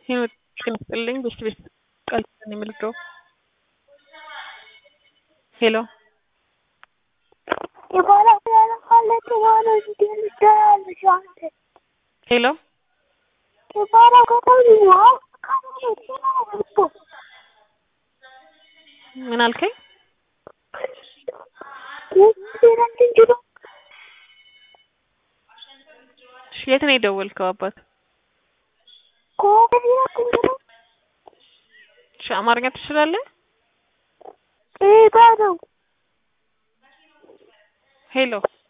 ህይወት ጤና ይስጥልኝ በሽት ቤት ቃል ኪዳን የምልደው ሄሎ ሄሎ ምን አልከኝ? እሺ የት ነው የደወልከው አባት? እሺ አማርኛ ትችላለህ? ሄሎ